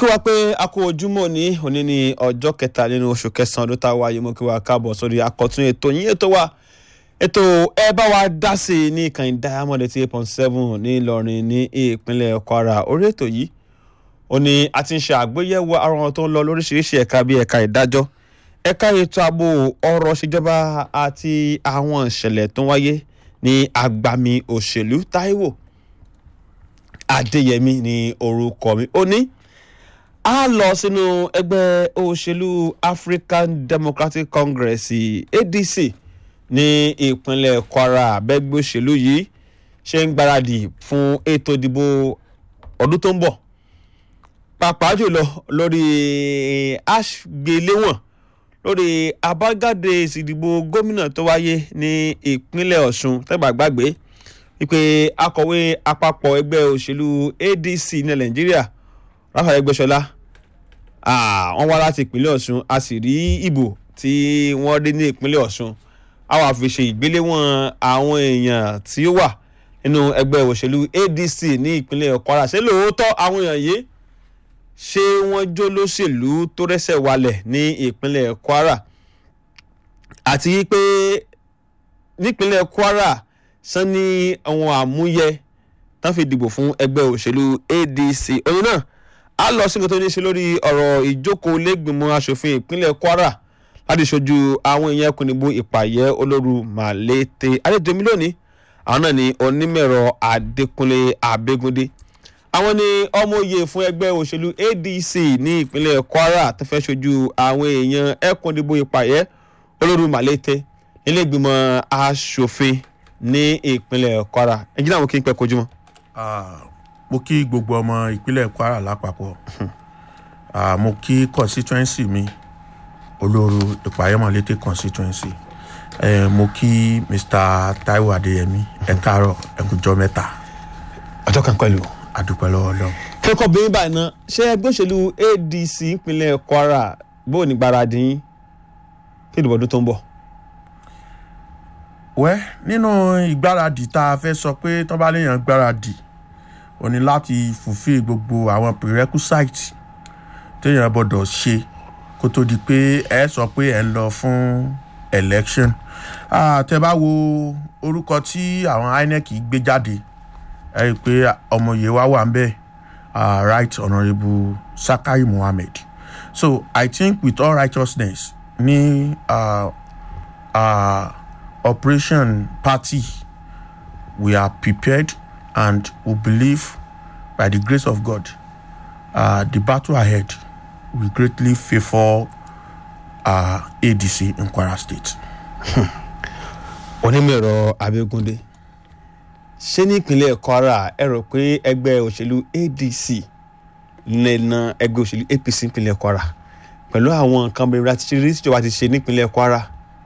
kí wá pé a kó ojúmọ́ ní òní ní ọjọ́ kẹta nínú oṣù kẹsàn-án ọdún tá a wáyé mo kí wá káàbọ̀ sórí àkọ́tún ètò yín ètò wa ètò ẹ bá wa dá sí i ní ìkànnì diamond eighty eight point seven ní Ìlọrin ní ìpínlẹ̀ Kwara orí ètò yìí ó ní a ti ń ṣe àgbéyẹ̀wò àwọn tó ń lọ lóríṣiríṣi ẹ̀ka bíi ẹ̀ka ìdájọ́ ẹ̀ka ètò ààbò ọ̀rọ̀ ìṣèjọba àti àwọn ìṣẹ̀lẹ̀ tó ń wáyé ní agbami òṣèlú Táíwò Adéyẹmí ní orúkọ mi ó ní a lọ sínú ẹgbẹ́ òṣèlú African Democratic Congress ADC ní ìpínlẹ̀ Kwara bẹ́gbẹ́ òṣèlú yìí ṣe ń gbáradì fún ètò ìdìbò ọdún tó ń bọ̀ pàápàá jùlọ lórí àgbéléwọ̀n lórí àbájáde ìsìdìbò gómìnà tó wáyé ní ìpínlẹ̀ Ọ̀ṣun tẹ́gbà gbàgbé wípé akọ̀wé àpapọ̀ ẹgbẹ́ òṣèlú ADC ní Nàìjíríà Ráfà Ẹgbẹ́ṣọlá wọ́n wá láti ìpínlẹ̀ Ọ̀ṣun a sì rí ìbò tí wọ́n rí ní ìpínlẹ̀ Ọ̀ṣun a wá fi ṣe ìgbéléwọ̀n àwọn èèyàn tí ó wà nínú ẹgbẹ́ òṣèlú ADC ní ìpínlẹ̀ Kwara ṣé lóòótọ́ àwọn èèyàn yìí ṣé wọ́n jó lóṣèlú tó rẹ́sẹ̀ walẹ̀ ní ìpínlẹ̀ Kwara àti pé nípínlẹ̀ Kwara sanni àwọn àmúyẹ tán fi dìbò fún ẹgbẹ́ òṣèlú ADC òun náà a lọ sí nǹkan tó ní í ṣe lórí ọ̀rọ̀ ìjókòó lẹ́gbìmọ̀ asòfin ìpínlẹ̀ Kwara láti ṣojú àwọn èèyàn ẹkùn ìbò ìpàyẹ́ olóru Màlété adédèmí lónìí àwọn náà ni onímọ̀ẹ̀rọ Adékúnlé Abẹ́gúndé àwọn ni ọmọ òye fún ẹgbẹ́ òṣèlú ADC ní ìpínlẹ̀ Kwara tó fẹ́ ṣojú àwọn èèyàn ẹkùn ìbò ìpàyẹ́ olóru Màlété nílé ìgbìmọ̀ asòfin ní ìpínlẹ̀ Kwara ẹ̀jẹ̀ náà mo kí n pẹ́ kojú mọ́. mo kí gbogbo ọmọ ìpínlẹ̀ Kwara lápapọ̀ mo kí constituency mi olóru ìpàyẹ́mọ̀lété constituency eh, mo kí Mr. Taiwo Adéyẹmí ẹ káàárọ̀ ẹ kújọ́ mẹ́ta ọjọ́ kan pẹ̀lú. adúpẹ́ lọ́wọ́ Ọlọ́run. kẹ́kọ̀ọ́ bí báyìí náà ṣé ẹgbẹ́ òṣèlú ADC ìpínlẹ̀ Kwara bóò ní gbáradì yín kí ìdìbò ọdún tó ń bọ̀. wẹ́ nínú ìgbáradì tá a fẹ́ sọ pé tán bá léèyàn gbáradì ó ní láti fulfill gbogbo àwọn prerequisite téèyàn gbọ́dọ̀ ṣe kó tó di pé ẹ sọ pé ẹ ń lọ fún election tẹ bá wo orúkọ tí àwọn INEC gbé jáde ẹ rí i pé ọmọye wa wà ń bẹ right honourable Sakai Mohammed so I think with all righteousness ní uh, uh, operation party we are prepared and we believe by the grace of God uh, the battle ahead will greatly favour uh, ADC in Kwara State. onímọ̀ẹ̀rọ Abẹ́gúndé ṣé ní ìpínlẹ̀ Kwara ẹ rò pé ẹgbẹ́ òṣèlú ADC lè na ẹgbẹ́ òṣèlú APC ìpínlẹ̀ Kwara pẹ̀lú àwọn nǹkan bẹ̀rẹ̀ àti ṣírí tíjọba ti ṣe nípínlẹ̀ Kwara.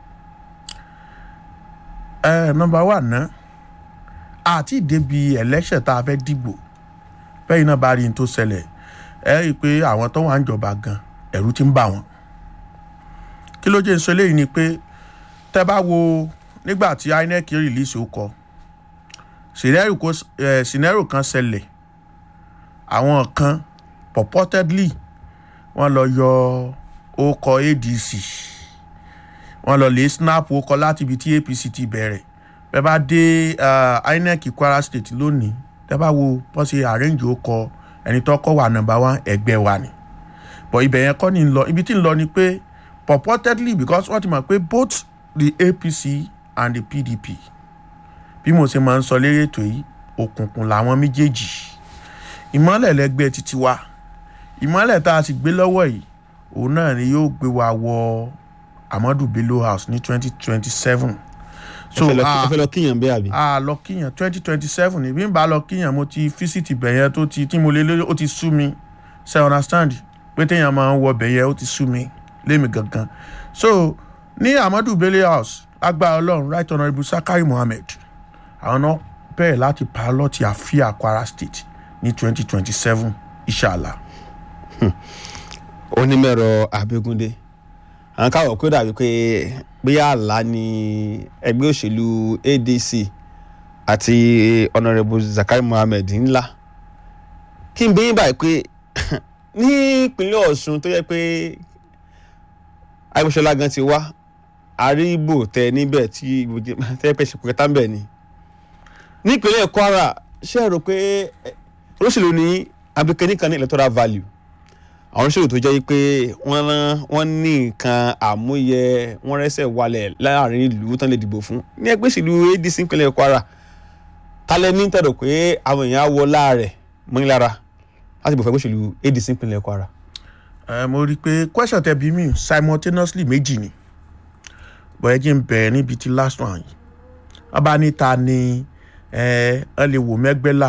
ẹ nọ́mbà wà ná àti ìdẹ́bi election tá a fẹ́ dìbò bẹ́ẹ̀ náà bá rí n tó ṣẹlẹ̀ ẹ rí i pé àwọn tó wà ń jọba gan ẹ̀rù ti ń bà wọ́n kí ló jẹ́ ń sọ eléyìí ni pé tẹ́ bá wo nígbà tí INEC release ó kọ scenario kan ṣẹlẹ̀ àwọn kan purportedly wọ́n lọ yọ ókọ ADC wọ́n lọ lè snap ókọ láti ibi tí APC ti bẹ̀rẹ̀ bẹ́ẹ̀ bá dé INEC Kwara State lónìí tẹ́ bá wo wọ́n ṣe arrange ókọ ẹni tó kọ́ wà nọ́mbà one ẹgbẹ́ wa ni but ibẹ̀ yẹn kọ́ ni ń lọ ibi tí ń lọ ni pé purportedly because wọ́n ti mọ̀ pé both the APC and the PDP bí mo ṣe máa ń sọ lérí ètò yìí òkùnkùn làwọn méjèèjì ìmọ́lẹ̀ lẹ́gbẹ́ títí wa ìmọ́lẹ̀ tá a sì gbé lọ́wọ́ yìí òun náà ni yóò gbé wa wọ Amadu Bello House ní twenty twenty seven so ẹ fẹ́ lọ kíyàn bẹ́ẹ̀ àbí. a lọ kíyàn twenty twenty seven ní bí n bá lọ kíyàn mo ti físítì bẹ̀yẹn tó ti tí mo lé lórí ó ti sú mi ṣe understand pé téèyàn máa ń wọ bẹ̀yẹn ó ti sú mi lémi gangan so ní Amadu Bello House agbára Ọlọ́run right honourable Sakai Mohammed àwọn náà bẹ̀rẹ̀ láti pilot àfíà Kwara State ní twenty twenty seven inshallah. onímọ̀ẹ̀rọ Abẹ́gúndé àwọn káwọ̀ pé dàbí pé bóyá àlá ni ẹgbẹ́ òṣèlú ADC àti honourable Zakai Mohammed ńlá kí n bí yín báyìí pé ní ìpínlẹ̀ ọ̀ṣun tó yẹ pé agbésọlá gan ti wá àríbò tẹ níbẹ̀ tí ìbò jẹ tẹ́ pẹ́ ṣe kẹta ń bẹ̀ ni ní ìpínlẹ̀ kwara ṣé ẹ rò pé eh, olóṣèlú ní abikẹ́ni kan ní electoral value àwọn olóṣèlú tó jẹ́ pé wọ́n rán wọ́n ní nǹkan àmúyẹ wọ́n rẹ́sẹ̀ walẹ̀ láàrin ìlú tán lè dìbò fún ní ẹgbẹ́ ìṣèlú adc ìpínlẹ̀ kwara talẹ́ ní tẹ̀dọ̀ pé àwọn èèyàn á wọ láàrẹ̀ mọ́ni lára láti bọ̀ fẹ́ gbóṣèlú adc ìpínlẹ̀ kwara. ẹ mo rí i pé question tẹ bí mi simultaneously méjì ni bọ̀yẹ́ jí ń bẹ̀rẹ̀ níbi tí last one yìí wọ́n bá ní ta ni ẹ ẹ lè wò mẹ́gbẹ́lá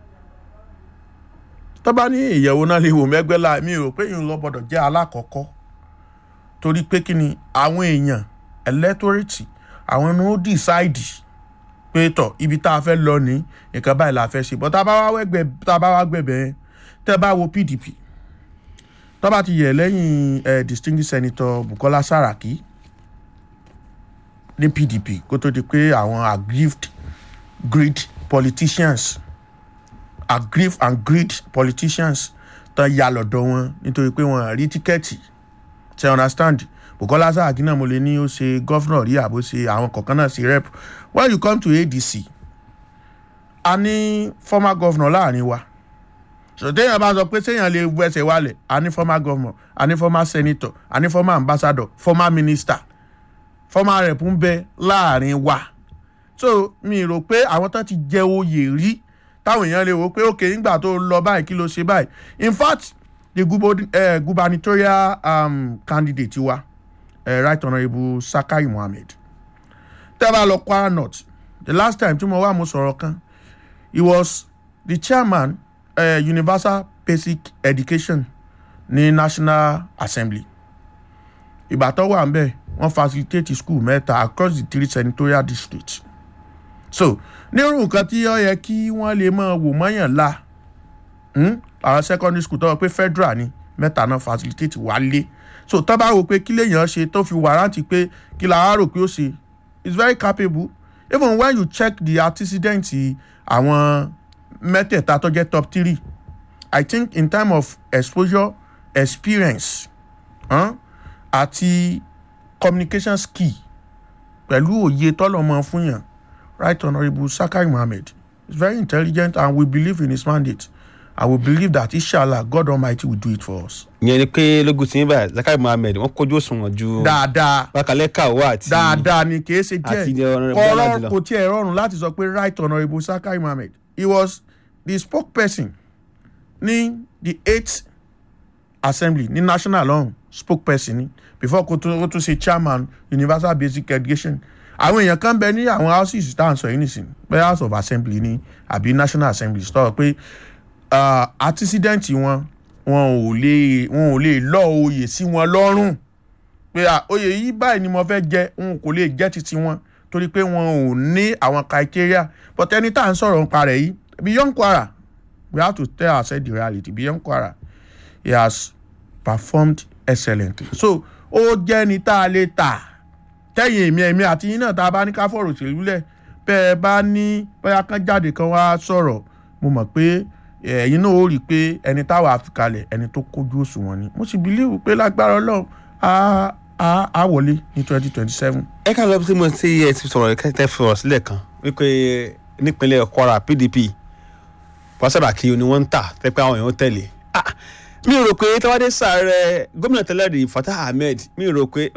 tó bá ní ìyẹ̀wò náà lè wò mẹ́gbẹ́lá mi rò pé ìyẹn lọ gbọ́dọ̀ jẹ́ alákọ̀ọ́kọ́ torí pé kí ni àwọn èèyàn electorate àwọn ni ó decide pé tọ̀ ibi tá a fẹ́ lọ ní nǹkan báyìí la fẹ́ ṣe bọ́ tá a bá wá wẹ́gbẹ́ tá a bá wá gbẹ̀bẹ̀ yẹn tẹ́ bá wo pdp tó bá ti yẹ lẹ́yìn eh, distinguished senator bukola saraki ní pdp kó tó di pé àwọn aggrieved greed politicians aggrieved and greed politicians tán ya lọ́dọ̀ wọn nítorí pé wọ́n rí tíkẹ́ẹ̀tì ṣe understand bukola saraki náà mo lè ní ó ṣe gọ́fúnà rí àbó ṣe àwọn kọ̀ọ̀kan náà ṣe rep when you come to adc a ní former governor láàrin wa sọtẹ́yìn bá sọ pé sẹ́yìn lè wẹsẹ̀ wálẹ̀ a ní former governor a ní former senator a ní former ambassador former minister former rep ń bẹ láàrin wa so mi rò pé àwọn tán ti jẹ oyè rí táwọn èèyàn lè wò pé òkè nígbà tó lọ báyìí kí ló ṣe báyìí in fact the gubo- eh, gubernatorial um, candidate wa eh, right honourable sakai mohammed tẹ́ bá lọ kwara north the last time tí mo wá mo sọ̀rọ̀ kan he was the chairman uh, universal basic education ní national assembly ìgbà tó wà ń bẹ̀ wọ́n facilitate school mẹ́ta across the three senatorial districts so nírú nǹkan tí ó yẹ kí wọ́n lè máa wò mọ́yàn la hmm? àwọn secondary school tó wọ pé federal ni mẹ́ta náà facilitate wálé so tó bá wò pé kí lèèyàn ṣe tó fi wàrántì pé kí la á rò pé ó ṣe is very capable even when you check the antecedents àwọn mẹ́tẹ̀ẹ̀ta tó jẹ́ top three i think in time of exposure experience huh? àti communication skill pẹ̀lú òye tọ́lọ́mọ fún yàn right honourable sakai mohammed is very intelligent and we believe in his mandate and we believe that inshallah god almighty will do it for us. ìyẹn ni pé lógun tí ń bá zakari muhammed wọn kójú òṣùwọ̀n ju dáadáa bákalẹ́ kàwé àti dáadáa ni kì í ṣe àti díẹ̀ Honourable kọ́rọ́ Aládìlọ. kò tiẹ̀ rọrùn láti sọ pé right honourable sakai mohammed he was the spokesperson ní the eighth assembly ní national lọ́hùn spokesperson ní before kó tó kó tó ṣe chairman universal basic education àwọn èèyàn kan bẹ ní àwọn houses tá à ń sọ yìí nìsín pé house of assembly ní àbí national assembly sọ pé uh, antecedent wọn wọn ò lè wọn ò lè lọ oyè sí wọn lọ́rùn pé à, oyè yìí báyìí ni mo fẹ́ jẹ n kò lè jẹ́ titi wọn torí pé wọn ò ní àwọn criteria but ẹni tá à ń sọ̀rọ̀ nípa rẹ̀ yìí beyond kwara we have to tell ourselves the reality beyond kwara he has performed excellently so ó jẹ́ ni tá a lè tà tẹ́yìn èmi ẹ̀mí àti yín náà tá a bá ní ká fọ̀rọ̀ òṣèlú lẹ̀ bẹ́ ẹ bá ní bóyá kan jáde kan wá sọ̀rọ̀ mo mọ̀ pé ẹ̀yin náà ó rí i pé ẹni táwa fi kalẹ̀ ẹni tó kójú òṣùwọ̀n ni mo sì believe pé lágbára ọlọ́run á á á wọlé ní twenty twenty seven. ẹ ká lọ sí mo ti ẹ ti sọ̀rọ̀ kẹ́tẹ́ sọ̀rọ̀ sílẹ̀ kan wípé nípínlẹ̀ kwara pdp pàṣẹbàkì ni wọ́n ń tà tẹ́pẹ́ àwọn èèyàn tẹ̀lé Ah, mi ò rò pé tọ́wádé sàárẹ̀ gómìnà tẹ́lẹ̀ rí fatah ahmed mi ò rò pé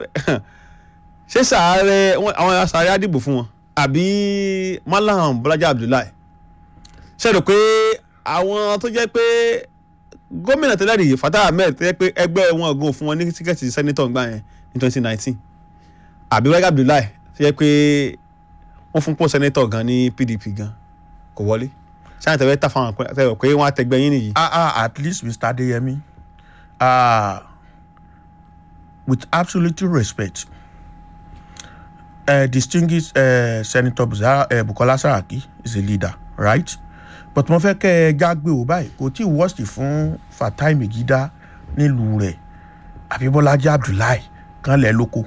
ṣé sàárẹ̀ wọn- àwọn sàárẹ̀ àdìbò fún wọn àbí malam bọ́lájà abdullahi ṣe rò pé àwọn tó jẹ́ pé gómìnà tẹ́lẹ̀ rí fatah ahmed tó jẹ́ pé ẹgbẹ́ wọn ògùn fún wọn ní tíkẹ́ẹ̀tì sẹ́nitọ̀ gbà yẹn ní twenty nineteen àbí wáyé abdullahi tó jẹ́ pé wọ́n fún pọ́ sẹ́nitọ̀ gan ní pdp gan kò wọlé ṣáà tẹ̀wé tà fáwọn àpẹẹrẹ pé wọ́n á tẹgbẹ́ yín nìyí. ah ah at least mr adeyemi uh, with absolute respect uh, distinguished uh, senator Buzara, uh, bukola saraki is a leader right but mo fẹ́ kẹ́ ẹ jágbe ò báyìí kò tí ì wọ́ọ̀sì fún fatai megida nílùú rẹ̀ abibolaji abdullahi kan lẹ̀ lóko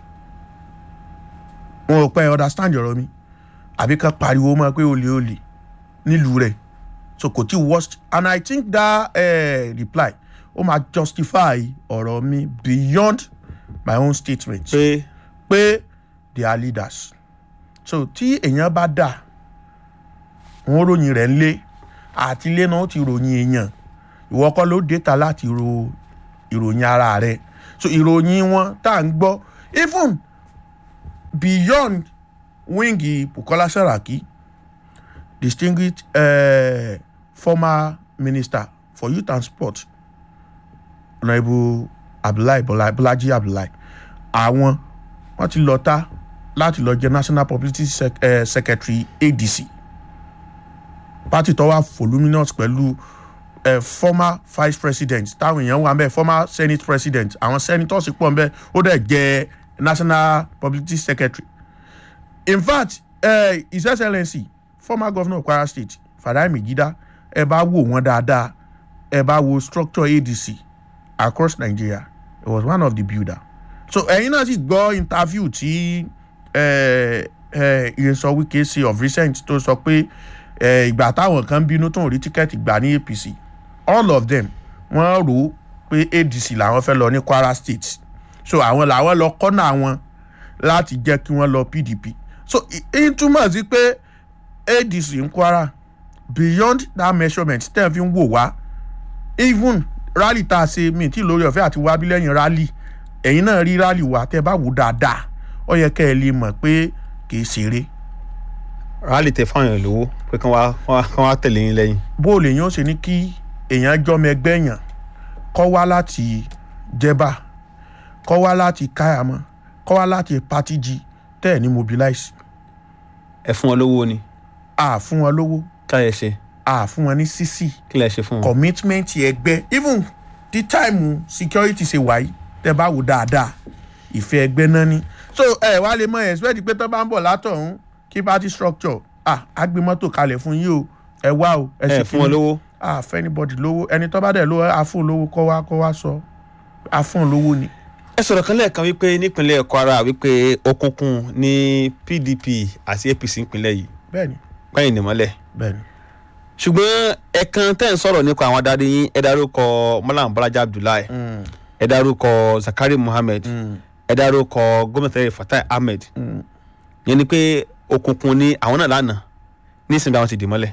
wọn ò pẹ́ understand ọ̀rọ̀ mi àbí kan pariwo mọ́ pé olè olè nílùú rẹ̀ so kò tí worst and i think that uh, reply ó máa justify ọ̀rọ̀ mi beyond my own statement pé pé they are leaders so tí èèyàn bá dà wọn ròyìn rẹ̀ ńlé àti ilé náà ó ti ròyìn èèyàn ìwọ kọ́ ló déta láti ro ìròyìn ara rẹ̀ so ìròyìn wọn tá à ń gbọ́ even beyond wíńgì Bukola Saraki distinguished uh, former minister for youth and sport honourable Abdullahi Bola- Bolaji Abdullahi àwọn wọ́n ti lọ ta láti lọ jẹ national publicity sec eh, secretary adc party tó wà voluminous pẹ̀lú eh, former vice president táwọn èèyàn wà ń bẹ̀ former senate president àwọn senators pọ̀ ń bẹ̀ ó dẹ̀ jẹ́ national publicity secretary in fact eh, his excellency former governor of kwara state Fatai Megida ẹ bá wò wọ́n dáadáa ẹ bá wo structure adc across nigeria he was one of the builder so ẹ̀yin náà sì gbọ́ interview tí ìyẹnsọ wike ṣe of recent tó sọ pé eh, ìgbà táwọn kan bínú tó ń rí tíkẹ́ẹ̀tì gbà ní apc all of them wọ́n rò ó pé adc làwọn fẹ́ lọ ní kwara state so àwọn làwọn lọ kọ́nà wọn láti jẹ́ kí wọ́n lọ pdp so èyí túmọ̀ sí pé adc ń kwara beyond that measurement tẹ́ ẹ fi ń wò wá even rally tá a ṣe mi tí lórí ọ̀fẹ́ àti wábí lẹ́yìn rally ẹ̀yin náà rí rally wa tẹ́ ẹ bá wò dáadáa ó yẹ kẹ́ ẹ lè mọ̀ pé kì í ṣeré rálì tẹ fáwọn èèyàn lówó pé kán wá kán wá- kán wá tẹ̀lé yín lẹ́yìn. bó o lè yàn ó ṣe ní kí èèyàn jọmọ ẹgbẹ́ èèyàn kọ́ wá láti jẹba kọ́ wá láti káyàmọ́ kọ́ wá láti patiji tẹ́ ẹ̀ ní mobilize ẹ fún wọn lówó ni a fún wọn lówó kí lẹ ṣe a fún wọn ní sísì kí lẹ ṣe fún wọn. commitment ẹgbẹ́ even the time security ṣe wáyé tẹ́ bá wò dáadáa ìfẹ́ ẹgbẹ́ náà ni so ẹ wá lè mọ expect pé tó bá ń bọ̀ látọ̀hún kí party structure ah agbémọ́tò kalẹ̀ fún yín o ẹ wá o ẹ ṣe fún wọn kíní. lówó a fẹ́ anybody lówó ẹni tó bá dẹ̀ lówó a fún lówó kọ́ wá kọ́ wá sọ a fún lówó ni. ẹ sọ̀rọ̀ kan lẹ́ẹ̀kan wípé nípínlẹ̀ kwara wípé òkùnkùn ní pdp àti apc nípínlẹ̀ yìí bẹ́ẹ̀ni pẹ́yìn nìmọ́lẹ̀ bẹ́ẹ̀ni. ṣùgbọ́n ẹ̀kan tẹ́ ń sọ̀rọ̀ nípa àwọn adarí yín ẹ dárúkọ malam balaji abdullahi Mm, ẹ dárúkọ zakari muhammed mm, ẹ dárúkọ gómìnà tẹ́lẹ̀ fatai ahmed mm. yẹn ni pé òkùnkùn ni àwọn náà lánàá nísìnyí àwọn ti dì mọ́lẹ̀.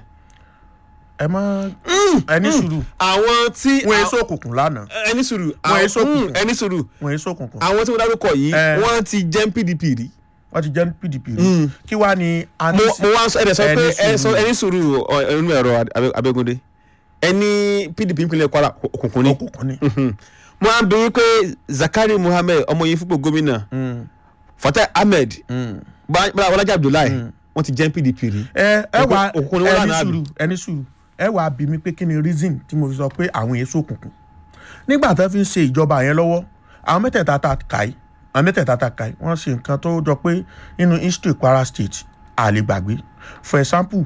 ẹ má ẹni sùúrù àwọn tí wọn èso òkùnkùn lánàá ẹni sùúrù Wọ́n àwọn- èso òkùnkùn. mm, ẹni sùúrù wọn èso òkùnkùn àwọn tí wọ́n dárúkọ yìí Eh. wọ́n ti jẹ́ pdp rí. wọ́n ti jẹ́ pdp rí Mm. kí wàá ní mo anisi mo wá sọ ẹ̀dẹ̀ sọ pé Ẹni ẹ sọ sùúrù. ẹni sùúrù ọ, ẹnu ẹ̀rọ Abe- abẹ́gúndé ẹni pdp ìpínlẹ̀ kwara òkùnkùn ni òkùnkùn ni. Mhm. mo á bẹ̀rù pé zakari muhammed ọmọ yìí fúnpọ̀ gómìnà Mm, fatai ahmed mm. Ba- Bala- balaji abdullahi wọ́n ti jẹ́ pdp rí. ẹ ẹ wá Òkùnkùn ni wọ́n ẹni lánàá sùúrù ẹni sùúrù ẹ wá bí mi pé kí ni reason tí mo fi sọ pé àwọn èso òkùnkùn nígbà tó fi ń ṣe ìjọba yẹn lọ́wọ́ àwọn mẹ́tẹ̀ẹ̀ta ta kàí àwọn mẹ́tẹ̀ẹ̀ta ta kàí wọ́n ṣe nǹkan tó jọ pé nínú history kwara state a lè gbàgbé for example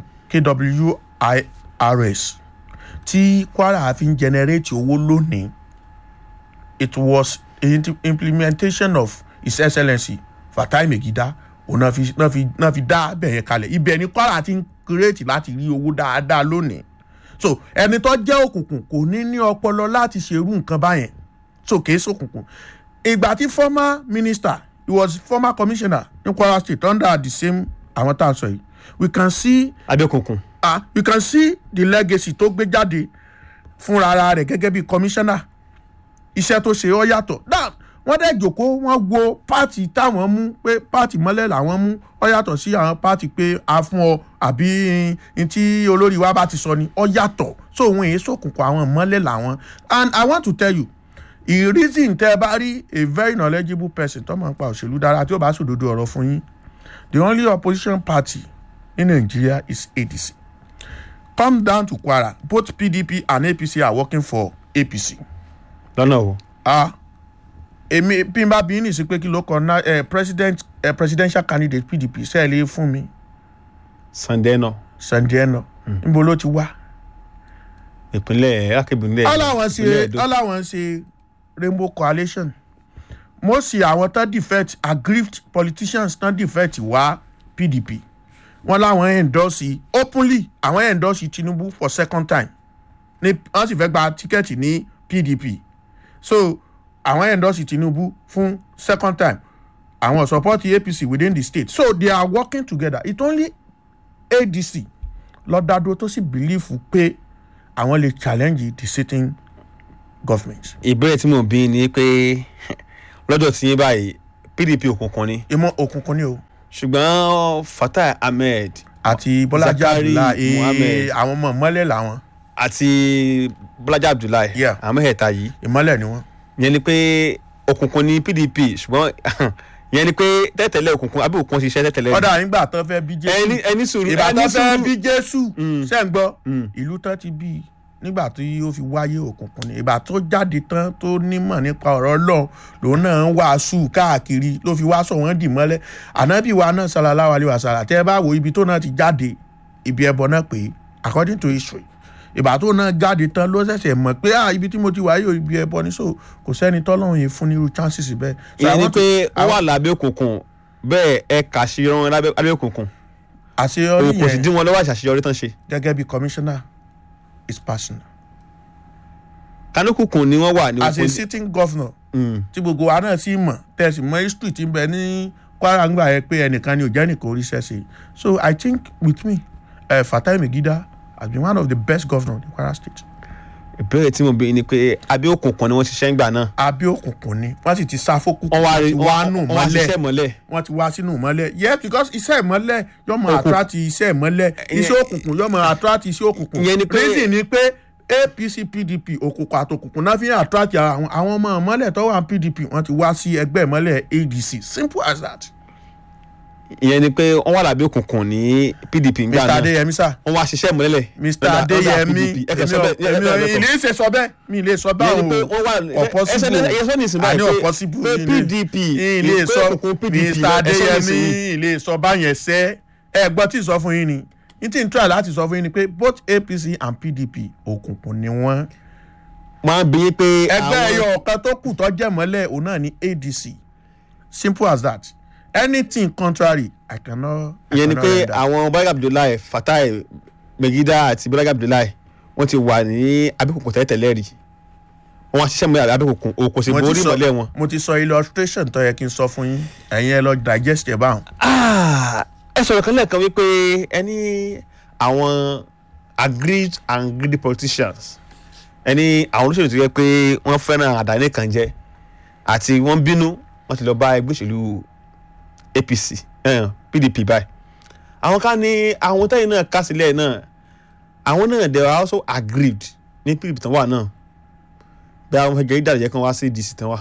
kwirs tí kwara fi ń generate owó lónìí it was in implementation of his excellency fatai megida òun náà fi náà fi náà fi dá bẹ̀yẹn kalẹ̀ ibẹ̀ ni kwara ti ń kírètì láti rí owó dáadáa lónìí so ẹni tó jẹ́ òkùnkùn kò ní ní ọpọlọ láti ṣerú nǹkan báyẹn so kìí ṣòkùnkùn ìgbà tí former minister he was former commissioner ní kwara state under the same àwọn tá à ń sọ yìí we can see abẹ́òkùnkùn ah you can see the legacy tó gbé jáde fúnra ara rẹ̀ gẹ́gẹ́ bí commissioner iṣẹ́ tó ṣe ọ́ yàtọ̀ náà wọ́n dẹ̀ jòkó wọ́n wo pààtì táwọn mú pé pààtì mọ́lẹ̀ làwọn mú ọ́ yàtọ̀ sí àwọn pààtì pé a fún ọ àbí n tí olórí wa bá ti sọ ni ọ́ yàtọ̀ so òun èyí sòkùnkùn àwọn mọ́lẹ̀ làwọn and i want to tell you the reason tẹ́ ẹ bá rí a very knowledgeable person tó máa ń pa òṣèlú dára tí ó bá sòdodo ọ̀rọ̀ fún yín the only opposition party in nigeria is adc come down to kwara both pdp and apc are working for apc. lọ́nà o ah èmi bí n bá bí ní sí pé kí ló kọ ná ẹ president ẹ presidential candidate pdp sẹ́ẹ̀lì fún mi sunday náà sandieno níbo ló ti wá. ìpínlẹ̀ akébìnrin ọláwọn ṣe ọláwọn ṣe rainbow coalition mo sì àwọn tán defect aggrieved politicians tán defect wá pdp wọn láwọn endorse openly àwọn endorse tinubu for second time ní wọn sì fẹ́ gba tíkẹ́ẹ̀tì ní pdp so àwọn endorse tinubu fún second time àwọn support apc within the state so they are working together it only adc lọ́dádúró tó sì bìlífù pé àwọn lè challenge the sitting government. ìbéèrè tí mò ń bí ni pé lọ́dọ̀ tí yín báyìí pdp òkùnkùn ni ìmọ̀ òkùnkùn ni o ṣùgbọ́n fatai ahmed àti bọ́lájà Zakari abdullahi Muhammed. ee àwọn ọmọ ìmọ́lẹ̀ làwọn àti bọ́lájà abdullahi Yeah. àwọn mẹ́tẹ̀ẹ̀ta yìí ìmọ́lẹ̀ ni wọ́n. yẹn ni pé òkùnkùn ni pdp ṣùgbọ́n yẹn ni pé tẹ́tẹ̀lẹ̀ òkùnkùn àbí òkùnkùn ṣiṣẹ́ tẹ́tẹ̀lẹ̀ ọ̀dà nígbà tán fẹ́ bí jésù ẹni ẹni sùúrù ìgbà ẹni tán fẹ́ sùúrù bí jésù ṣe ń gbọ́ Mm. ìlú tán ti bí i nígbà tí ó fi wáyé òkùnkùn ni ìgbà tó jáde tán tó nímọ̀ nípa ọ̀rọ̀ ọlọ́run lòun náà ń wàásù káàkiri ló fi wàásù wọn dì mọ́lẹ̀ ànábì wa náà sallallahu alaihi wasallam tẹ́ ẹ bá wo ibi tó náà ti jáde ibi ẹbọ náà pé according to history ìgbà tó náà jáde tán ló ṣẹ̀ṣẹ̀ mọ̀ pé ah ibi tí mo ti wáyé o, ibi ẹbọ ní so kò sẹ́ni tọ́lọ́run yìí fún nírú chances bẹ́ẹ̀. So ìyẹn ni àwọn tó- pé ó àwọn- wà lábẹ́ òkùnkùn bẹ́ẹ̀ ẹ kà sí wọn lábẹ́ lábẹ́ òkùnkùn àṣeyọrí òun kò sì yẹn dín wọn lọ́wọ́ àṣàṣeyọrí tán ṣe gẹ́gẹ́ bí commissioner is personal. kanúkùnkùn ni wọ́n wà ní as a òkùnkùn sitting governor Mm. tí gbogbo wa náà sì mọ̀ tẹ̀sí mọ́ history ti ń bẹ ní kwara ń gbà yẹ pé ẹnìkan ni ò jẹ́ nìkan oríṣẹ́ ṣe so i think with me uh, fatai megida has been one of the best governors in kwara state. ìbéèrè tí mo bí ni pé abẹ́ òkùnkùn ni wọ́n ṣiṣẹ́ ń gbà náà abẹ́ òkùnkùn ni wọ́n sì ti sá fókù wọ́n wá wọ́n rí ti wá nù wọ́n wá ṣiṣẹ́ mọ́lẹ̀ mọ́lẹ̀ wọ́n ti wá sínú mọ́lẹ̀ yes because iṣẹ́ ìmọ́lẹ̀ yóò mọ Òkùn- attract iṣẹ́ ìmọ́lẹ̀ iṣẹ́ òkùnkùn yóò mọ attract iṣẹ́ òkùnkùn Ìyẹn ni pé- reason ni pé apc pdp òkùnkùn àtòkùnkùn náà fi ń attract ara àwọn àwọn ọmọ ìmọ́lẹ̀ tó wà ní pdp wọ́n ti wá sí ẹgbẹ́ ìmọ́lẹ̀ adc simple as that. ìyẹn ni pé wọ́n wà lábẹ́ òkùnkùn ní pdp ń gbà mr náà adeyemi sir wọ́n wá ṣiṣẹ́ mọ́lẹ̀ mr adeyemi ẹ̀kẹ́ sọ bẹ́ẹ̀ èmi ò èmi ò ilé sọ bẹ́ẹ̀ mi ilé sọ bẹ́ẹ̀ ìyẹn ni pé o wọ́n wà ọ̀pọ̀sibú ẹsẹ̀ ní ìsìn àní báyìí pé ọ̀pọ̀sibú pé pdp ilé pé sọ òkùnkùn pdp mr adeyemi ẹsẹ̀ ilé sọ báyẹn sẹ́ ẹ gbọ́ tí ì sọ fún yín ni n tí n try láti sọ fún yín ni pé both apc and pdp òkùnkùn ni wọ́n máa ń bí pé ẹgbẹ́ àwọn- ẹyọ ọ̀kan tó kù tó jẹ́ mọ́lẹ̀ òun náà ní adc simple as that anything contrary i cannot I ìyẹn ni cannot pé render. àwọn bọ́lágà abdullahi fatai megida àti bọ́lágà abdullahi wọ́n ti wà ní abẹ́kùnkùn tẹ́tẹ̀lẹ́ rí wọ́n wá ṣiṣẹ́ mọ́lẹ̀ abẹ́kùnkùn òkò sì Mo ti borí sọ- mọ́lẹ̀ wọn. mo ti sọ illustration tó yẹ kí n sọ fún yín ẹ̀yin ẹ lọ digest ẹ̀ báwọn. Ah, ẹ sọ̀rọ̀ kan lẹ́ẹ̀kan wípé ẹni àwọn agreed and greedy politicians ẹni àwọn olóṣèlú tó yẹ pé wọ́n fẹ́ràn àdáni kan jẹ́ àti wọ́n bínú wọ́n ti lọ bá ẹgbẹ́ òṣèlú apc eh, pdp báyìí àwọn kan ní àwọn tẹ́yìn náà ká sílẹ̀ náà àwọn náà they were also agreed ní pdp tán wà náà bí àwọn fẹ́ jẹ́ ìdàrẹ́jẹ́ kan wá sí dc tán wà.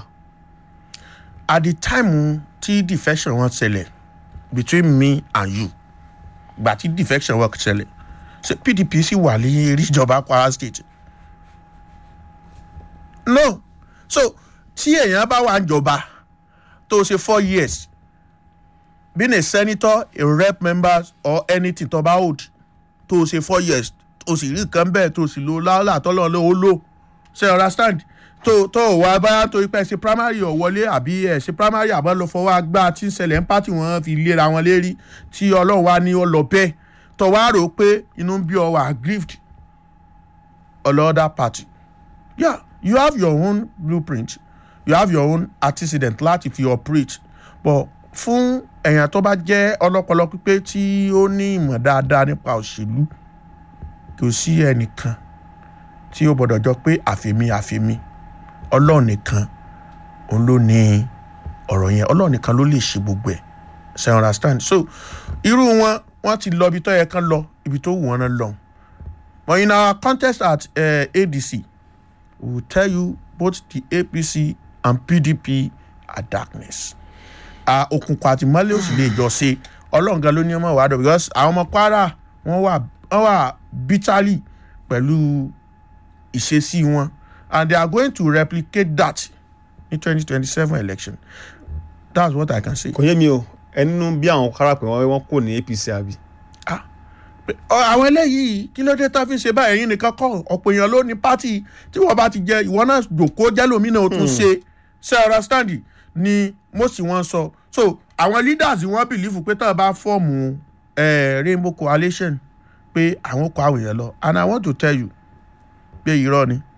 at the time tí defection wọn ṣẹlẹ̀ between me and you gbà tí defection wọn ṣẹlẹ̀ ṣe pdp sì wà ní eré ìjọba kwara state no so tí èèyàn bá wà ń jọba tó ṣe four years being a senator a rep member or anything tó bá hold tó ṣe four years tó sì rí nǹkan bẹ́ẹ̀ tó sì lo láàlà tọ́lọ́ ló ó lò ṣe understand tó tó wà báyà tó ipẹ́ ṣe primary ọ̀ wọlé àbí ẹ̀ ṣe primary àbọ̀ lọ fọwọ́ agbá tí ń ṣẹlẹ̀ ń pàtì wọn fi léra wọn lérí tí ọlọ́run wá ní ó lọ bẹ́ẹ̀ tó wá rò ó pé inú ń bí ọ wà aggrieved ọlọ́dà party yeah you have your own blueprint you have your own antecedent láti fi operate but fún èèyàn tó bá jẹ́ ọlọ́pọlọ pípé tí ó ní ìmọ̀ dáadáa nípa òṣèlú kò sí ẹnìkan tí ó gbọdọ̀ jọ pé àfẹ́mi àfẹ́mi ọlọ́run nìkan òun ló ní ọ̀rọ̀ yẹn ọlọ́run nìkan ló lè ṣe gbogbo ẹ̀ ṣe understand so irú wọn wọn ti lọ ibi tó yẹ kán lọ ibi tó wù wọn náà lọ but in our contest at uh, adc we will tell you both the apc and pdp are darkness ah, òkùnkùn àti mọ́lẹ̀ òsì lè jọ ṣe ọlọ́run gan ló ní ọmọ ìwádọ̀ because àwọn ọmọ kwara wọ́n wà wọ́n wà bitterly pẹ̀lú ìṣesí wọn and they are going to replicate that in twenty twenty seven election that's what i can say. kò yé mi o ẹnu bí àwọn kára pé wọ́n wọ́n kò ní apc àbí. Ọ, àwọn eléyìí kí ló dé tá a fi ṣe báyìí ẹ̀yin nìkan kọ́ ọ̀pọ̀ èèyàn ló ní pátì tí wọ́n bá ti jẹ ìwọ náà jòkó jẹ́lómìnà ó tún ṣe ṣe understand ni most wọn sọ so àwọn leaders wọn believe pé tá a bá fọ́ọ̀mù eh, rainbow coalition pé àwọn kọ àwọn èèyàn lọ and i want to tell you pé irọ́ ni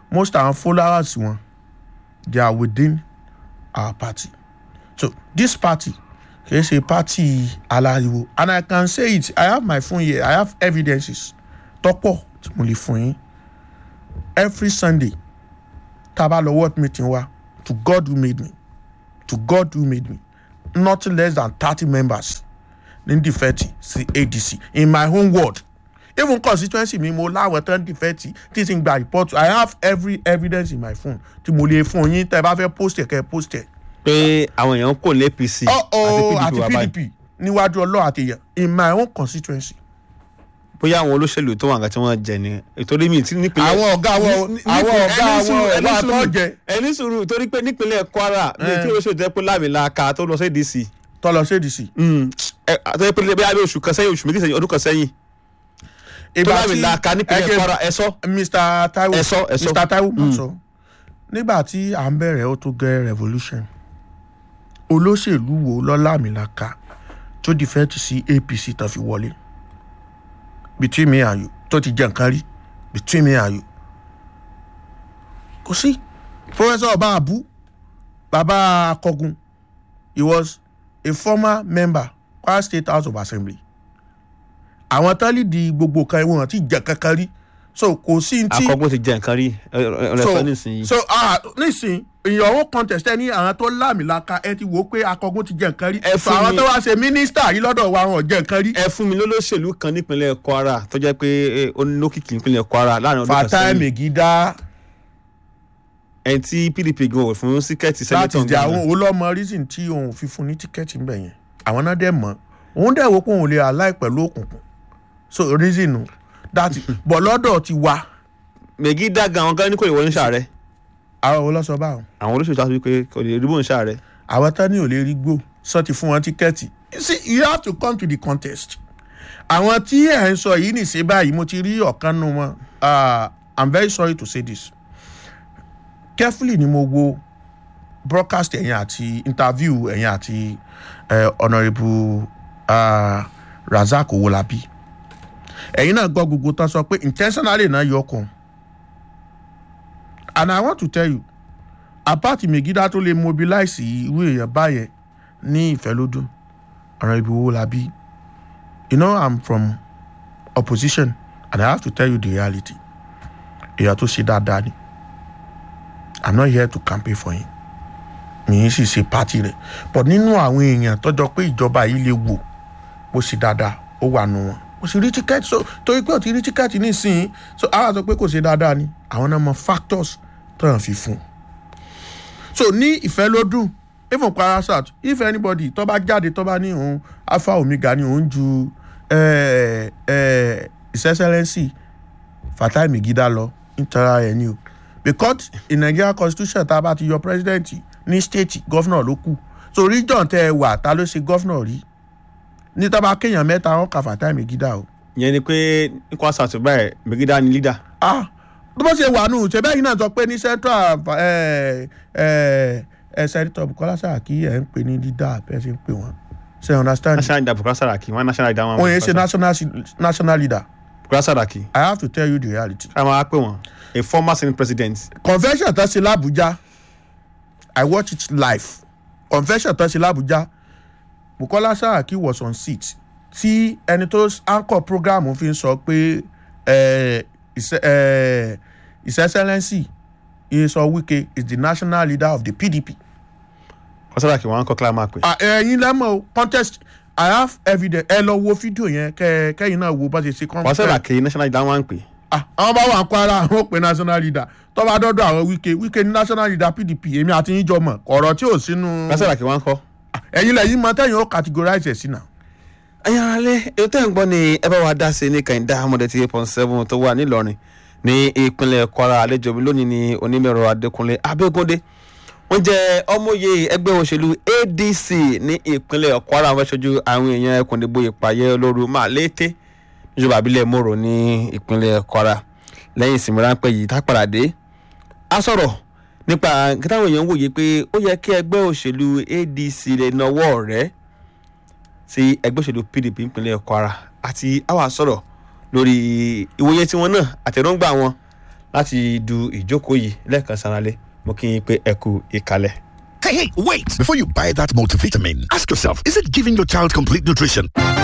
most àwọn followers wọn they are within our party so this party kì í ṣe party aláriwo and i can say it i have my phone here i have evidences tọ́pọ̀ tí mo lè fún yín every sunday tá a bá lọ word meeting wa to god who made me to god who made me nothing less than thirty members ní dìfẹ́tì sí adc in my own word even constituency mi mo láwọn tán dìfẹ́tì tí ti ń gba report i have every evidence in my phone tí mo lè fún yín tẹ́ ẹ bá fẹ́ post ẹ̀ kẹ́ ẹ post ẹ̀. pé àwọn èèyàn kò lé apc ọ̀ọ́ àti wà báyìí. pdp níwájú ọlọ́ àti èèyàn in my own constituency. bóyá àwọn olóṣèlú tó wà nǹkan tí wọ́n jẹ ni ìtorí mi ti nípínlẹ̀ àwọn ọ̀gá wọn ní- àwọn nípìn- ọ̀gá ẹni wọn sùúrù- ẹni ọ̀gá sùúrù- àtọ́jẹ ẹni sùúrù torí pé nípínlẹ̀ kwara mi Eh. tí olóṣèlú jẹ́ pé lámìlaka tó lọ sí adc tọ́lọ ṣèdìsí. àtọ́jú pé bí abẹ́ oṣù kan sẹ́yìn oṣù méjì sẹ́yìn ọdún kan sẹ́yìn tó lámìlaka nípínlẹ̀ kwara ẹ sọ mr taiwo Ẹ sọ, ẹ sọ. mr taiwo mọ̀ sọ nígbà tí à ń bẹ̀rẹ̀ ó tó gẹ́ revolution olóṣèlú wo lọ́làmìlaka tó dìfẹ́ǹtì sí apc tán fi wọlé between me and you tó ti jẹ nǹkan rí between me and you kò sí professor ọba abu baba akọgun he was a former member kwara state house of assembly àwọn tán lè di gbogbo kan wọn àti jẹ kankan rí so kò sí ní tí akọgbọ́n ti jẹ nǹkan rí ọ̀rẹ́sọ nísìnyí so ah nísìn ìyàwó contest ẹ ní àwọn tó láàmìlaka ẹ ti wò ó pé akọgun ti jẹ nǹkan rí Ẹ so fún àwọn mi- tó wá ṣe mínísítà yìí lọ́dọ̀ wa wọn ò jẹ nǹkan rí. ẹ fún mi lólóṣèlú kan nípínlẹ̀ kwara tó jẹ́ pé eh, ó ní lókìkí nípínlẹ̀ kwara láàrin ọdún kan fatai sẹ́yìn megida ẹni tí pdp gan wò fún síkẹ́ẹ̀tì láti sẹ́nitọ̀ jẹ àwọn olọ́mọ reason tí òun fi fún ní tíkẹ́ẹ̀tì ńbẹ̀ yẹn àwọn náà dẹ̀ mọ́ òun dẹ̀ wò pé òun lè aláì pẹ̀lú òkùnkùn so reason nu that bọ̀ lọ́dọ̀ ti wa mẹ̀gídà gan àwọn gan ní kò lè wọlé ṣàárẹ̀ àwọn olóṣọ báwọn àwọn olóṣèlú tó wá sí pé kò lè rí bóun ṣàárẹ̀ àwọn tán ní ò lè rí gbó sọ ti fún wọn tíkẹ́ẹ̀tì you see you have to come to the contest àwọn tí ẹ̀ ń sọ yìí nìṣe báyìí mo ti rí ọ̀kan nù wọn ah, i'm very sorry to say this carefully ni mo wo broadcast ẹ̀yìn àti interview ẹ̀yìn àti eh, honourable ah, razak owolabi ẹ̀yin náà gbọ́ gbogbo tán sọ pé intentionally náà yọ ọkàn and i want to tell you apáàtì megida tó lè mobilize irú èèyàn báyẹn ní ìfẹ́lódún ọ̀ràn ibi owó la bí you know i'm from opposition and i have to tell you the reality èèyàn tó ṣe dáadáa ni i'm not here to campaign for him mi ì sì ṣe party rẹ̀ but nínú àwọn èèyàn tọ́jọ́ pé ìjọba yìí lè wò bó ṣe dáadáa ó wà nù wọn kò sì rí tíkẹ́ẹ̀tì so torí pé ò ti rí tíkẹ́ẹ̀tì nísìnyí so àwọn sọ pé kò ṣe dáadáa ni àwọn náà mọ factors tó hàn fi fún un so ní ìfẹ́ ló dùn even parasat if anybody tó bá jáde tó bá ní òun alpha omega ní òun ju eh, eh, his excellency fatai megida lọ nítorí ẹ̀ ní o because in nigeria constitution tá a bá ti yọ president ní state governor ló kù so region tẹ ẹ wà ta ló ṣe governor rí ní tá a bá kéèyàn mẹ́ta wọn kà fatai megida o ìyẹn ni pé ní kwara south báyìí mẹ̀gídà ni leader ah tó bá ṣe wà nù ṣẹbẹ́ yìí náà sọ pé ní central ẹ ẹ ẹ sẹ́ńtọ̀ bukola saraki ẹ̀ ń pè ní dídá bẹ́ẹ̀ ṣe ń pè wọ́n ṣe you understand national leader bukola saraki wọn national leader wọn wọ́n yẹn ṣe national national leader bukola saraki i have to tell you the reality ká máa pè wọn a former senate president convention tó ṣe làbújá i watch it live convention tó ṣe làbújá bukola saraki was on seat tí ẹni tó anchor program fi ń sọ pé ẹ ẹ his excellency iyeso wike is the national leader of the pdp bukola saraki wọn kọ́ kílá máa pè Ah, ẹ̀yin lẹ́mọ̀ o contest i have evidence ẹ lọ wo fídíò yẹn kẹ kẹyìn náà wo bá ṣe ṣe bukola saraki national leader wọn pè ah àwọn bá wà ń kwara àwọn pè national leader tó bá dọ́dọ̀ àwọn wike wike ní national leader pdp èmi àti yín jọ mọ̀ ọ̀rọ̀ tí ò sínú bukola saraki wọn kọ́. Ah, ẹ̀yin lẹ́yìn mọ tẹ́yìn ó categorize ẹ̀ sí náà. ẹ̀yin ara lé èyí tẹ́ ń gbọ́ ni ẹ bá wa dá sí ní kàìndá amọ̀dé tí eight point seven tó wà nílọrin ní ìpínlẹ̀ kwara àlejò mi lónìí ní onímọ̀ẹ̀rọ adékúnlé abẹ́gúndé wọ́n jẹ́ ọmọye ẹgbẹ́ òṣèlú adc ní ìpínlẹ̀ kwara wọ́n ṣojú àwọn èèyàn ẹkùn ìdìbò ìpàyẹ olóru máa lété níjọba àbílẹ̀ mòrò ní ìpínlẹ̀ kwara lẹ́yìn ìsinmi ráńpẹ́ yìí tá a padà dé a sọ̀rọ̀ nípa nǹkan táwọn èèyàn ń wòye pé ó yẹ kí ẹgbẹ́ òṣèlú adc lè nawọ́ rẹ̀ sí ẹgbẹ́ òṣèlú pdp ìpínlẹ̀ kwara àti àwa sọ̀rọ̀ lórí ìwòye tiwọn náà àtẹ̀rọ̀ǹgbà wọn láti du ìjókòó yìí lẹ́ẹ̀kan sanalé mo kí yín pé ẹ kú ìkàlẹ̀. Hey, hey, wait! Before you buy that multivitamin, ask yourself is it giving your child complete nutrition?